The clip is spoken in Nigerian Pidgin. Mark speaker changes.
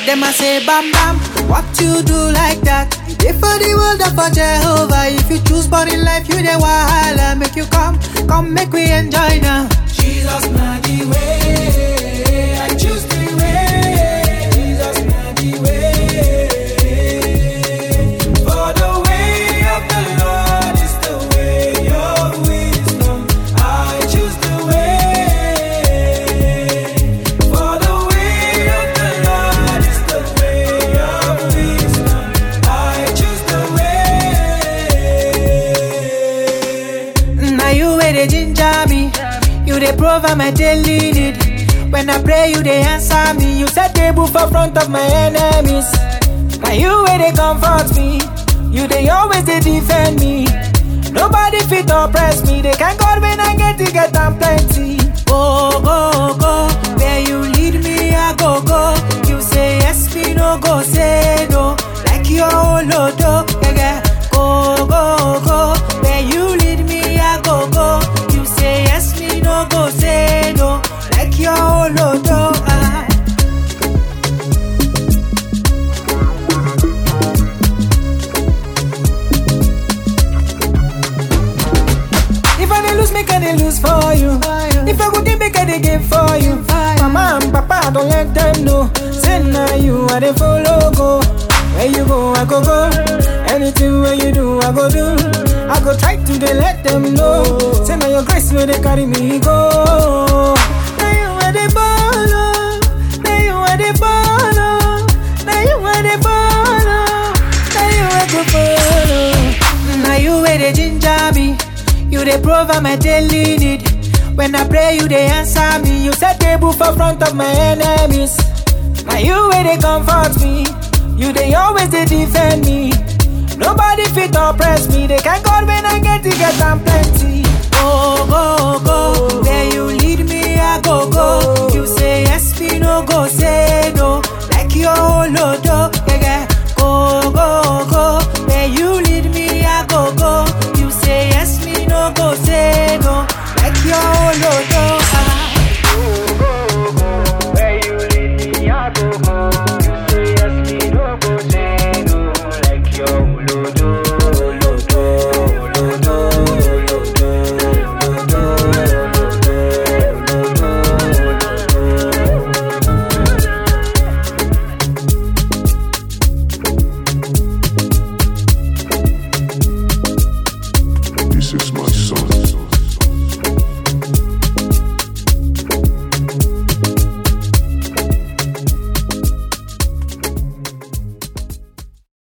Speaker 1: Them I say bam bam, what you do like that? You dey for the world of for Jehovah. If you choose body life, you dey wahala. Make you come, come make we enjoy now. Jesus na the way, I choose the way. Jesus na the way. For the way of the Lord is the way of wisdom. I choose the way. For the way of the Lord is the way of wisdom. I choose the way. Now you where they ginger me. You they provide my daily need. When I pray, you they answer me. You set table for front of my enemies. Now you where they comfort me. You they always they defend me. Nobody fit oppress me. They can God when I get to get them plenty. Go, go, go. Where you lead me, I go, go. You say yes, me no go, say no. Like your lodo, yeah, yeah. Go, go, go. Where you lead me, I go, go. You say yes, me no go, say no. Like your lodo, ah. If I dey lose, make I dey lose for you. If I go give, make I dey give for you. Mama and Papa, don't let them know. Say now you I dey follow go. Where you go, I go go. Anything where you do, I go do. I go try to dey let them know. Say now your grace where they carry me go. Now you where they follow. Now you where they follow. Now you where they follow. Now you where go follow. Now you where they ginger me. You they provide my daily need. When I pray, you they answer me. You set table for front of my enemies. Now you where they comfort me. You they always they defend me. Nobody fit oppress me. They can God when I get to get them plenty. Go, go, go. Where you lead me, I go, go. You say yes, me no go, say no. Like your lodo, yeah, yeah. Go, go, go. Where you lead me, I go, go. You say yes, me no go, say no. Like your lodo, ah.
Speaker 2: Where you lead me, I go go. You say yes, me no go say no. Like your lodo, lodo, lodo, lodo,
Speaker 3: This is my son.